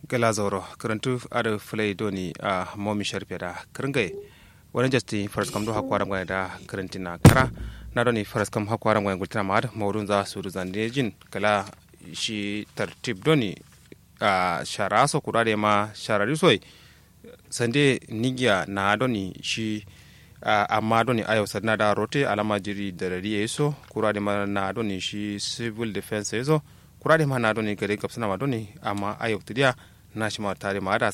gala zoro karantu ada fulai doni a momi sharpe da kringai wani jasti faras kam do hakwara ngwa da karanti na kara na doni faras kam hakwara ngwa gultina ma da mawdun za su zande jin kala shi tartib doni a shara so kurade ma sharari soi sande nigiya na doni shi amma doni ayo sadna da rote alama jiri da rari yeso kurade ma na doni shi civil defense yeso kurade ma na doni gare kapsana ma doni amma ayo tidiya na shi ma tare ma da